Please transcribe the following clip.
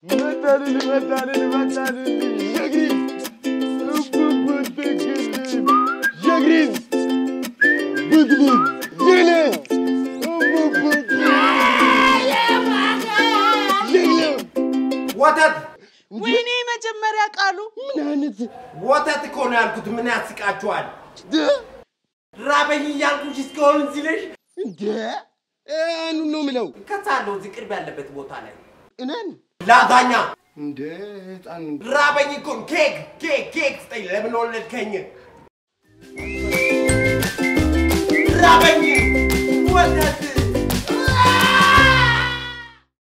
መጣልን መጣልን መጣልን ጀግሪን እቡቡትክልን ጀግሪን ብትልን ጀግለን እቡቡት ጀግለን ወተት ወይኔ መጀመሪያ ቃሉ ምን አይነት ወተት እኮ ነው ያልኩት። ምን ያስቃችኋል? ራበኝ እያልኩሽ እስከሆን ሲለሽ እንደ አኑን ነው ምለው ከሳለሁ እዚህ ቅርብ ያለበት ቦታ ላይ እነን ላዛኛ እንደ ህፃን ራበኝ እኮ ኬክ ኬክ ኬክ ስጠኝ። ለምን ወለድከኝ? ራበኝ